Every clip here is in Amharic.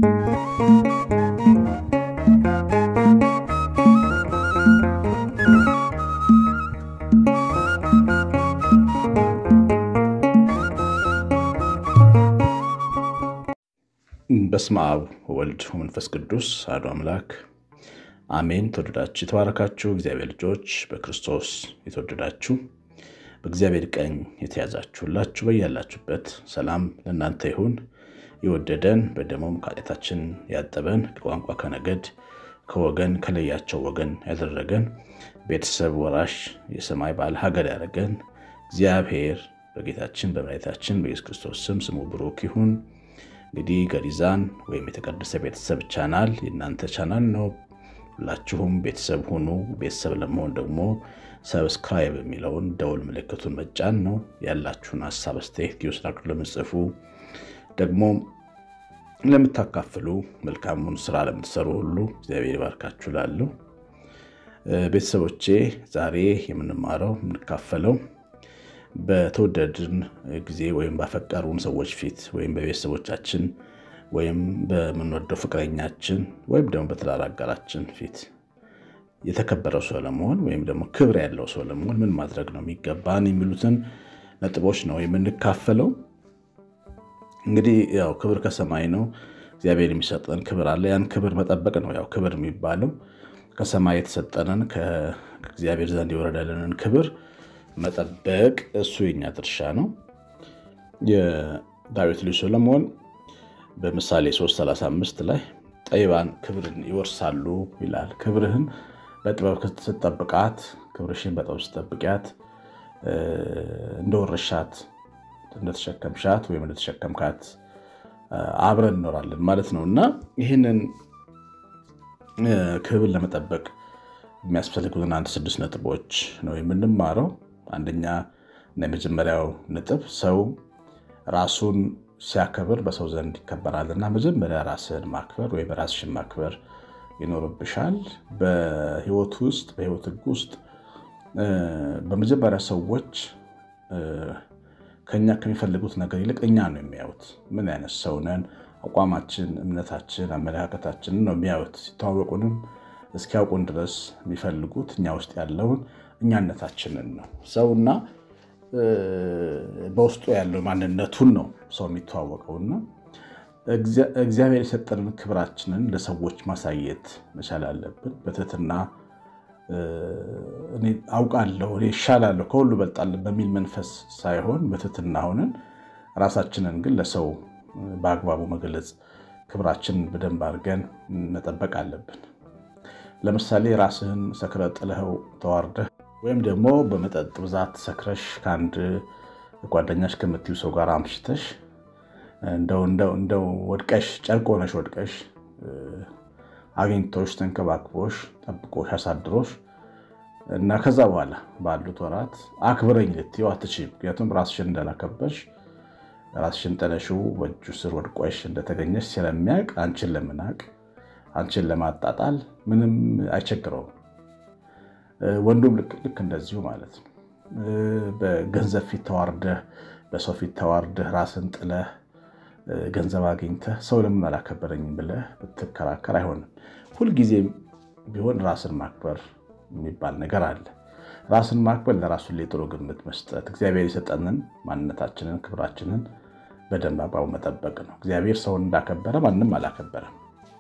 በስመ አብ ወወልድ ወመንፈስ ቅዱስ አሐዱ አምላክ አሜን። ተወደዳችሁ የተባረካችሁ እግዚአብሔር ልጆች በክርስቶስ የተወደዳችሁ በእግዚአብሔር ቀኝ የተያዛችሁላችሁ በያላችሁበት ሰላም ለእናንተ ይሁን። የወደደን በደሙም ከኃጢአታችን ያጠበን ከቋንቋ ከነገድ ከወገን ከለያቸው ወገን ያደረገን ቤተሰብ ወራሽ የሰማይ ባለ ሀገር ያደረገን እግዚአብሔር በጌታችን በመድኃኒታችን በኢየሱስ ክርስቶስ ስም ስሙ ብሩክ ይሁን። እንግዲህ ገሪዛን ወይም የተቀደሰ ቤተሰብ ቻናል የእናንተ ቻናል ነው። ሁላችሁም ቤተሰብ ሁኑ። ቤተሰብ ለመሆን ደግሞ ሰብስክራይብ የሚለውን ደውል ምልክቱን መጫን ነው። ያላችሁን ሀሳብ አስተያየት ጊዮስራችሁ ለምጽፉ ደግሞ ለምታካፍሉ መልካሙን ስራ ለምትሰሩ ሁሉ እግዚአብሔር ይባርካችሁ። ላለሁ ቤተሰቦቼ ዛሬ የምንማረው የምንካፈለው በተወደድን ጊዜ ወይም ባፈቀሩን ሰዎች ፊት ወይም በቤተሰቦቻችን ወይም በምንወደው ፍቅረኛችን ወይም ደግሞ በትዳር አጋራችን ፊት የተከበረው ሰው ለመሆን ወይም ደግሞ ክብር ያለው ሰው ለመሆን ምን ማድረግ ነው የሚገባን የሚሉትን ነጥቦች ነው የምንካፈለው። እንግዲህ ያው ክብር ከሰማይ ነው። እግዚአብሔር የሚሰጠን ክብር አለ። ያን ክብር መጠበቅ ነው ያው ክብር የሚባለው ከሰማይ የተሰጠንን ከእግዚአብሔር ዘንድ የወረደልንን ክብር መጠበቅ እሱ የኛ ድርሻ ነው። የዳዊት ልጅ ሰሎሞን በምሳሌ 335 ላይ ጠቢባን ክብርን ይወርሳሉ ይላል። ክብርህን በጥበብ ስትጠብቃት፣ ክብርሽን በጥበብ ስትጠብቂያት እንደወረሻት እንደተሸከምሻት ወይም እንደተሸከምካት አብረን እንኖራለን ማለት ነው እና ይህንን ክብር ለመጠበቅ የሚያስፈልጉትን አንድ ስድስት ነጥቦች ነው የምንማረው። አንደኛ እና የመጀመሪያው ነጥብ ሰው ራሱን ሲያከብር በሰው ዘንድ ይከበራል እና መጀመሪያ ራስህን ማክበር ወይም ራስሽን ማክበር ይኖርብሻል። በህይወት ውስጥ በህይወት ህግ ውስጥ በመጀመሪያ ሰዎች ከኛ ከሚፈልጉት ነገር ይልቅ እኛ ነው የሚያዩት። ምን አይነት ሰው ነን፣ አቋማችን፣ እምነታችን፣ አመለካከታችንን ነው የሚያዩት። ሲተዋወቁንም እስኪያውቁን ድረስ የሚፈልጉት እኛ ውስጥ ያለውን እኛነታችንን ነው። ሰውና በውስጡ ያለው ማንነቱን ነው ሰው የሚተዋወቀውና እግዚአብሔር የሰጠንን ክብራችንን ለሰዎች ማሳየት መቻል አለብን። በትህትና አውቃለሁ፣ እኔ ይሻላለሁ፣ ከሁሉ እበልጣለሁ በሚል መንፈስ ሳይሆን በትህትና ሆነን ራሳችንን ግን ለሰው በአግባቡ መግለጽ፣ ክብራችንን በደንብ አድርገን መጠበቅ አለብን። ለምሳሌ ራስህን ሰክረህ ጥለኸው ተዋርደህ ወይም ደግሞ በመጠጥ ብዛት ሰክረሽ ከአንድ ጓደኛሽ ከምትዩ ሰው ጋር አምሽተሽ እንደው ወድቀሽ ጨርቅ ሆነሽ ወድቀሽ አግኝቶሽ ተንከባክቦሽ ጠብቆሽ አሳድሮሽ እና ከዛ በኋላ ባሉት ወራት አክብረኝ ልትይው አትችይም። ምክንያቱም ራስሽን እንዳላከበርሽ ራስሽን ጥለሽው በእጁ ስር ወድቆሽ እንደተገኘሽ ስለሚያውቅ አንቺን ለመናቅ አንቺን ለማጣጣል ምንም አይቸግረውም። ወንዱም ልክ እንደዚሁ ማለት ነው። በገንዘብ ፊት ተዋርደህ፣ በሰው ፊት ተዋርደህ ራስን ጥለህ ገንዘብ አግኝተህ ሰው ለምን አላከበረኝም ብለህ ብትከራከር አይሆንም። ሁልጊዜም ቢሆን ራስን ማክበር የሚባል ነገር አለ። ራስን ማክበር ለራሱ ላይ ጥሩ ግምት መስጠት፣ እግዚአብሔር የሰጠንን ማንነታችንን ክብራችንን በደንብ አግባቡ መጠበቅ ነው። እግዚአብሔር ሰውን እንዳከበረ ማንም አላከበረም።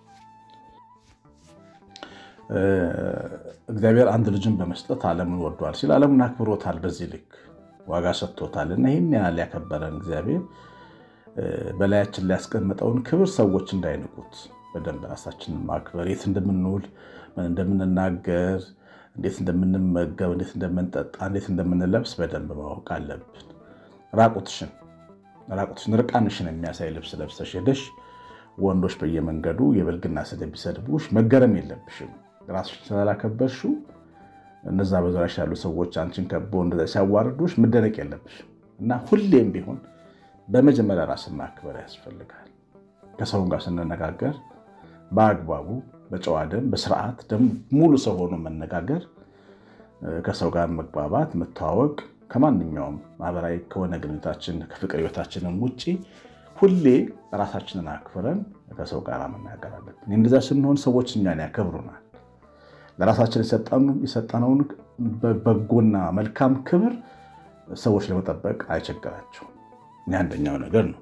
እግዚአብሔር አንድ ልጅን በመስጠት ዓለምን ወዷል ሲል ዓለምን አክብሮታል። በዚህ ልክ ዋጋ ሰጥቶታል እና ይህን ያህል ያከበረን እግዚአብሔር በላያችን ላይ ያስቀመጠውን ክብር ሰዎች እንዳይንቁት በደንብ ራሳችንን ማክበር፣ የት እንደምንውል፣ ምን እንደምንናገር፣ እንዴት እንደምንመገብ፣ እንዴት እንደምንጠጣ፣ እንዴት እንደምንለብስ በደንብ ማወቅ አለብን። ራቁትሽን ራቁትሽን ርቃንሽን የሚያሳይ ልብስ ለብሰሽ ሄደሽ ወንዶች በየመንገዱ የብልግና ስድብ ቢሰድቡሽ መገረም የለብሽም። ራስሽን ስላላከበርሽው እነዛ በዙሪያሽ ያሉ ሰዎች አንቺን ከቦ እንደዛ ሲያዋርዱሽ መደነቅ የለብሽም እና ሁሌም ቢሆን በመጀመሪያ ራስን ማክበር ያስፈልጋል። ከሰውን ጋር ስንነጋገር በአግባቡ በጨዋ ደንብ በስርዓት ደግሞ ሙሉ ሰው ሆኖ መነጋገር፣ ከሰው ጋር መግባባት፣ መተዋወቅ ከማንኛውም ማህበራዊ ከሆነ ግንኙነታችን ከፍቅር ህይወታችንም ውጭ ሁሌ ራሳችንን አክብረን ከሰው ጋር መናገር አለብን። እንደዛ ስንሆን ሰዎች እኛን ያከብሩናል። ለራሳችን የሰጠነውን በጎና መልካም ክብር ሰዎች ለመጠበቅ አይቸግራቸውም። ይህ አንደኛው ነገር ነው።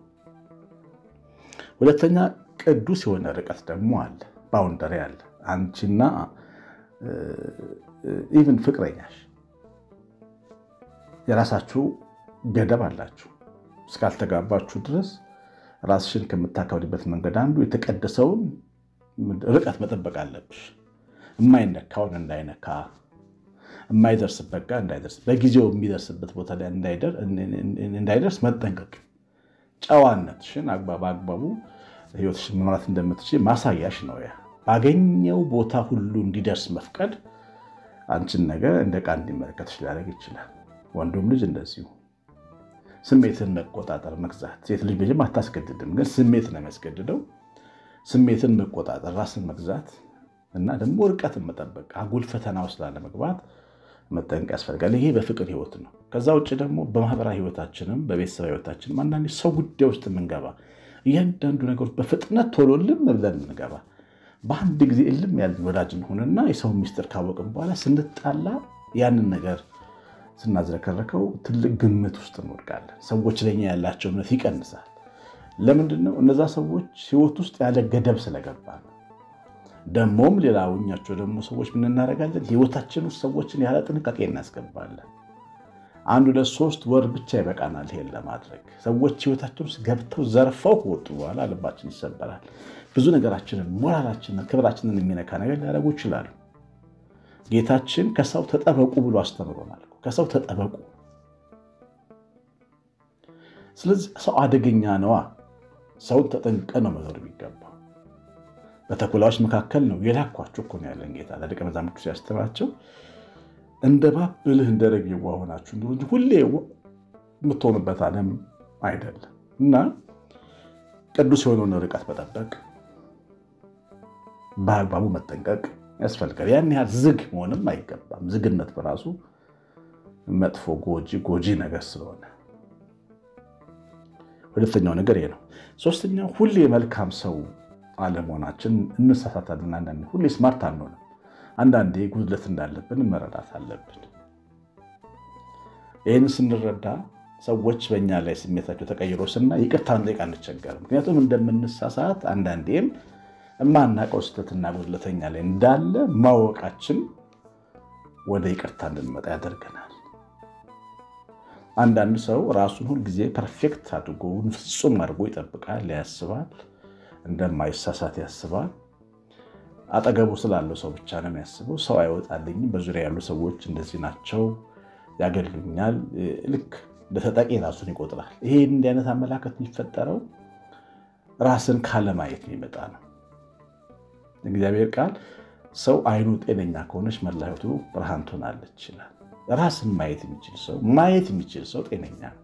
ሁለተኛ ቅዱስ የሆነ ርቀት ደግሞ አለ፣ ባውንደሪ አለ። አንቺና ኢቭን ፍቅረኛሽ የራሳችሁ ገደብ አላችሁ። እስካልተጋባችሁ ድረስ ራስሽን ከምታከብሪበት መንገድ አንዱ የተቀደሰውን ርቀት መጠበቅ አለብሽ። የማይነካውን እንዳይነካ፣ የማይደርስበት ጋር እንዳይደርስ፣ በጊዜው የሚደርስበት ቦታ ላይ እንዳይደርስ መጠንቀቅ ጨዋነትሽን በአግባቡ ህይወትሽን መምራት እንደምትችል ማሳያሽ ነው። ያ ባገኘው ቦታ ሁሉ እንዲደርስ መፍቀድ አንቺን ነገር እንደ ዕቃ እንዲመለከትሽ ሊያደርግ ይችላል። ወንዱም ልጅ እንደዚሁ ስሜትን መቆጣጠር፣ መግዛት። ሴት ልጅ ልጅም አታስገድድም፣ ግን ስሜት ነው የሚያስገድደው። ስሜትን መቆጣጠር፣ ራስን መግዛት እና ደግሞ ርቀትን መጠበቅ፣ አጉል ፈተና ውስጥ ላለመግባት መጠንቀቅ ያስፈልጋል። ይሄ በፍቅር ህይወት ነው። ከዛ ውጭ ደግሞ በማህበራዊ ህይወታችንም በቤተሰብ ህይወታችንም አንዳንድ ሰው ጉዳይ ውስጥ የምንገባ እያንዳንዱ ነገሮች በፍጥነት ቶሎ ልም ብለን የምንገባ በአንድ ጊዜ እልም ያለን ወዳጅ እንሆንና የሰውን ሚስጥር ካወቅን በኋላ ስንጣላ ያንን ነገር ስናዝረከረከው ትልቅ ግምት ውስጥ እንወድቃለን። ሰዎች ለኛ ያላቸው እምነት ይቀንሳል። ለምንድን ነው? እነዛ ሰዎች ህይወት ውስጥ ያለ ገደብ ስለገባ ነው። ደግሞም ሌላውኛቸው ደግሞ ሰዎች ምን እናደርጋለን? ህይወታችን ውስጥ ሰዎችን ያለ ጥንቃቄ እናስገባለን። አንድ ሁለት ሶስት ወር ብቻ ይበቃናል ይሄን ለማድረግ። ሰዎች ህይወታችን ውስጥ ገብተው ዘርፈው ከወጡ በኋላ ልባችን ይሰበራል። ብዙ ነገራችንን፣ ሞራላችንን፣ ክብራችንን የሚነካ ነገር ሊያደርጉ ይችላሉ። ጌታችን ከሰው ተጠበቁ ብሎ አስተምሮናል። ከሰው ተጠበቁ። ስለዚህ ሰው አደገኛ ነዋ። ሰውን ተጠንቀ ነው መኖር የሚገባው። በተኩላዎች መካከል ነው የላኳችሁ እኮ ነው ያለን ጌታ ለደቀ መዛሙርቱ ሲያስተምራቸው እንደ እባብ ብልህ እንደ ርግብ የዋህ ሆናችሁ እንጂ ሁሌ የምትሆኑበት ዓለም አይደለም እና ቅዱስ የሆነውን ርቀት መጠበቅ በአግባቡ መጠንቀቅ ያስፈልጋል። ያን ያህል ዝግ መሆንም አይገባም። ዝግነት በራሱ መጥፎ ጎጂ ጎጂ ነገር ስለሆነ ሁለተኛው ነገር ይሄ ነው። ሶስተኛው ሁሌ መልካም ሰው አለመሆናችን እንሳሳታለን። አንዳንዴ ሁሌ ስማርት አንሆንም። አንዳንዴ ጉድለት እንዳለብን መረዳት አለብን። ይህን ስንረዳ ሰዎች በእኛ ላይ ስሜታቸው ተቀይሮ ስና ይቅርታ እንጠይቅ አንቸገርም። ምክንያቱም እንደምንሳሳት አንዳንዴም የማናውቀው ስህተትና ጉድለተኛ ላይ እንዳለ ማወቃችን ወደ ይቅርታ እንድንመጣ ያደርገናል። አንዳንድ ሰው ራሱን ሁልጊዜ ፐርፌክት አድርጎ ፍጹም አድርጎ ይጠብቃል፣ ያስባል፣ እንደማይሳሳት ያስባል። አጠገቡ ስላለው ሰው ብቻ ነው የሚያስበው። ሰው አይወጣልኝም፣ በዙሪያ ያሉ ሰዎች እንደዚህ ናቸው፣ ያገሉኛል። ልክ ለተጠቂ ራሱን ይቆጥራል። ይሄ እንዲህ አይነት አመላከት የሚፈጠረው ራስን ካለማየት የሚመጣ ነው። እግዚአብሔር ቃል ሰው አይኑ ጤነኛ ከሆነች መላ ሕይወቱ ብርሃን ትሆናለች ይላል። ራስን ማየት የሚችል ሰው ማየት የሚችል ሰው ጤነኛ ነው።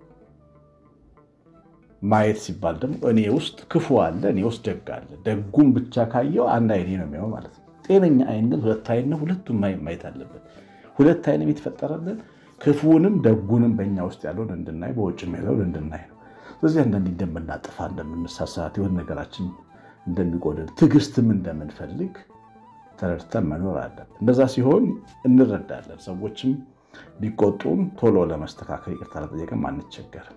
ማየት ሲባል ደግሞ እኔ ውስጥ ክፉ አለ፣ እኔ ውስጥ ደግ አለ። ደጉም ብቻ ካየው አንድ አይኔ ነው የሚሆን ማለት ነው። ጤነኛ አይን ግን ሁለት አይን ነው። ሁለቱም ማየት አለበት። ሁለት አይን የተፈጠረልን ክፉንም ደጉንም በእኛ ውስጥ ያለውን እንድናይ፣ በውጭም ያለውን እንድናይ ነው። ስለዚህ አንዳንዴ እንደምናጥፋ፣ እንደምንሳሳት፣ የሆነ ነገራችን እንደሚጎድል፣ ትዕግስትም እንደምንፈልግ ተረድተን መኖር አለብን። እንደዛ ሲሆን እንረዳለን። ሰዎችም ቢቆጡም ቶሎ ለመስተካከል ይቅርታ ለጠየቅም አንቸገርም።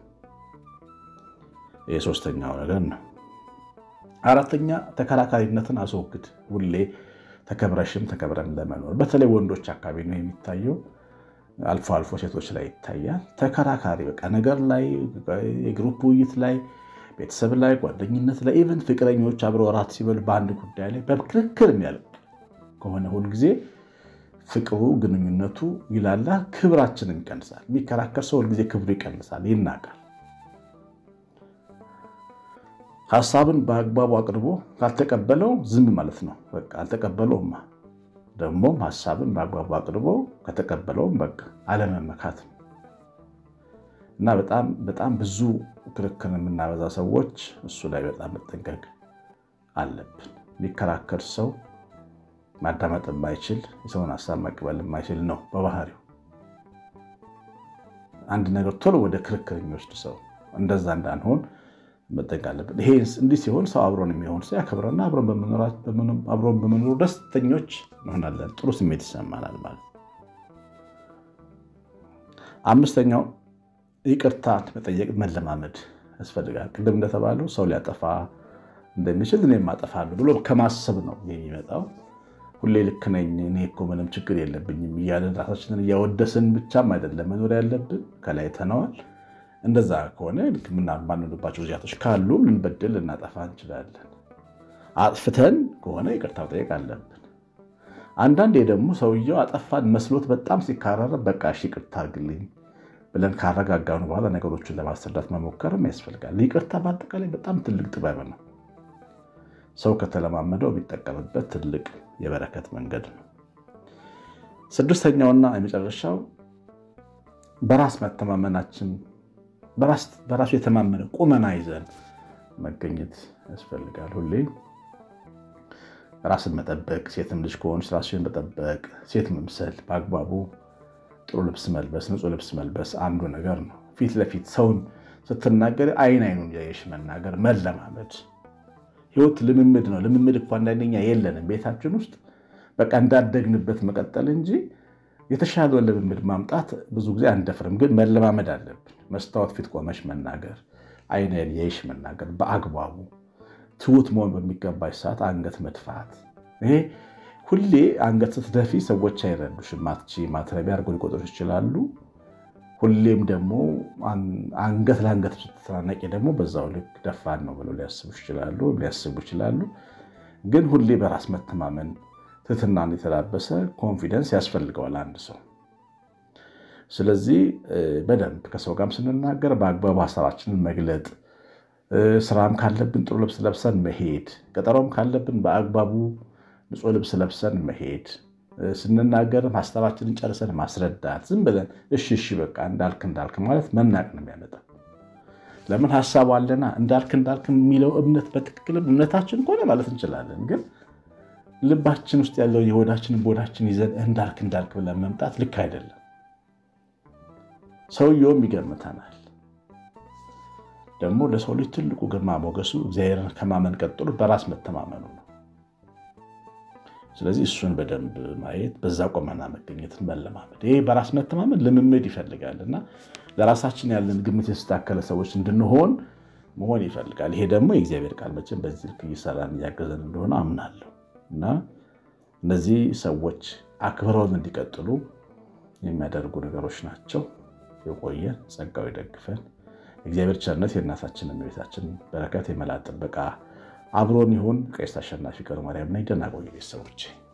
የሶስተኛው ነገር ነው። አራተኛ ተከራካሪነትን አስወግድ። ሁሌ ተከብረሽም ተከብረን ለመኖር በተለይ ወንዶች አካባቢ ነው የሚታየው። አልፎ አልፎ ሴቶች ላይ ይታያል። ተከራካሪ በቃ ነገር ላይ የግሩፕ ውይይት ላይ ቤተሰብ ላይ ጓደኝነት ላይ ኢቨን ፍቅረኞች አብረው እራት ሲበሉ በአንድ ጉዳይ ላይ በክርክር የሚያልቅ ከሆነ ሁልጊዜ ፍቅሩ ግንኙነቱ ይላላ፣ ክብራችንም ይቀንሳል። የሚከራከር ሰው ሁልጊዜ ክብሩ ይቀንሳል፣ ይናቃል። ሀሳብን በአግባቡ አቅርቦ ካልተቀበለው ዝም ማለት ነው። በቃ አልተቀበለውማ። ደግሞም ሀሳብን በአግባቡ አቅርቦ ከተቀበለውም በቃ አለመመካት ነው እና በጣም በጣም ብዙ ክርክር የምናበዛ ሰዎች እሱ ላይ በጣም መጠንቀቅ አለብን። የሚከራከር ሰው ማዳመጥ የማይችል የሰውን ሀሳብ መቀበል የማይችል ነው በባህሪው። አንድ ነገር ቶሎ ወደ ክርክር የሚወስድ ሰው እንደዛ እንዳንሆን መጠንቀቅ አለብን። ይሄ እንዲህ ሲሆን ሰው አብሮን የሚሆን ሰው ያከብረና አብሮን በመኖሩ ደስተኞች እንሆናለን። ጥሩ ስሜት ይሰማናል ማለት። አምስተኛው ይቅርታ መጠየቅ መለማመድ ያስፈልጋል። ቅድም እንደተባለው ሰው ሊያጠፋ እንደሚችል እኔም አጠፋለሁ ብሎ ከማሰብ ነው የሚመጣው። ሁሌ ልክ ነኝ እኔ እኮ ምንም ችግር የለብኝም እያለን ራሳችንን እያወደስን ብቻም አይደለም መኖር ያለብን። ከላይ ተነዋል። እንደዛ ከሆነ ልክ የማንሆንባቸው ጊዜያቶች ካሉ ልንበድል ልናጠፋ እንችላለን። አጥፍተን ከሆነ ይቅርታ መጠየቅ አለብን። አንዳንዴ ደግሞ ሰውየው አጠፋን መስሎት በጣም ሲካረረ በቃ እሺ ይቅርታ አድርግልኝ ብለን ካረጋጋኑ በኋላ ነገሮችን ለማስረዳት መሞከርም ያስፈልጋል። ይቅርታ በአጠቃላይ በጣም ትልቅ ጥበብ ነው። ሰው ከተለማመደው የሚጠቀምበት ትልቅ የበረከት መንገድ ነው። ስድስተኛውና የመጨረሻው በራስ መተማመናችን በራሱ የተማመነ ቁመና ይዘን መገኘት ያስፈልጋል። ሁሌ ራስን መጠበቅ፣ ሴትም ልጅ ከሆነች ራስሽን መጠበቅ፣ ሴት መምሰል፣ በአግባቡ ጥሩ ልብስ መልበስ፣ ንጹህ ልብስ መልበስ አንዱ ነገር ነው። ፊት ለፊት ሰውን ስትናገር አይን አይኑን እያየሽ መናገር መለማመድ ህይወት ልምምድ ነው። ልምምድ እኮ አንዳንደኛ የለንም ቤታችን ውስጥ በቃ እንዳደግንበት መቀጠል እንጂ የተሻለ ልምምድ ማምጣት ብዙ ጊዜ አንደፍርም። ግን መለማመድ አለብን። መስታወት ፊት ቆመሽ መናገር፣ አይን አይን እያየሽ መናገር፣ በአግባቡ ትሁት መሆን በሚገባሽ ሰዓት አንገት መድፋት። ይሄ ሁሌ አንገት ስትደፊ ሰዎች አይረዱሽም። ማትቺ ማትረቢ አድርገው ሊቆጥሩሽ ይችላሉ። ሁሌም ደግሞ አንገት ለአንገት ስትተናነቂ ደግሞ በዛው ልክ ደፋን ነው ብለው ሊያስቡ ይችላሉ ሊያስቡ ይችላሉ። ግን ሁሌ በራስ መተማመን ትህትናን የተላበሰ ኮንፊደንስ ያስፈልገዋል አንድ ሰው። ስለዚህ በደንብ ከሰው ጋርም ስንናገር በአግባቡ ሀሳባችንን መግለጥ፣ ስራም ካለብን ጥሩ ልብስ ለብሰን መሄድ፣ ቀጠሮም ካለብን በአግባቡ ንጹህ ልብስ ለብሰን መሄድ ስንናገርም ሀሳባችንን ጨርሰን ማስረዳት። ዝም ብለን እሺ እሺ በቃ እንዳልክ እንዳልክ ማለት መናቅ ነው የሚያመጣው። ለምን ሀሳቡ አለና እንዳልክ እንዳልክ የሚለው እምነት በትክክል እምነታችን ከሆነ ማለት እንችላለን። ግን ልባችን ውስጥ ያለው የሆዳችንን ቦዳችን ይዘን እንዳልክ እንዳልክ ብለን መምጣት ልክ አይደለም። ሰውየውም ይገምተናል። ደግሞ ለሰው ልጅ ትልቁ ግርማ ሞገሱ እግዚአብሔርን ከማመን ቀጥሎ በራስ መተማመኑ ነው። ስለዚህ እሱን በደንብ ማየት በዛ ቆመና መገኘትን መለማመድ፣ ይሄ በራስ መተማመን ልምምድ ይፈልጋል እና ለራሳችን ያለን ግምት የተስተካከለ ሰዎች እንድንሆን መሆን ይፈልጋል። ይሄ ደግሞ የእግዚአብሔር ቃል መቼም በዚህ ልክ እየሰራን እያገዘን እንደሆነ አምናለሁ እና እነዚህ ሰዎች አክብረውን እንዲቀጥሉ የሚያደርጉ ነገሮች ናቸው። የቆየን ጸጋው ይደግፈን። የእግዚአብሔር ቸርነት የእናታችን እመቤታችን በረከት የመላ ጥበቃ አብሮን ይሁን። ቀሲስ አሸናፊ ገብረ ማርያም ነኝ። ደህና ቆዩ ቤተሰቦቼ።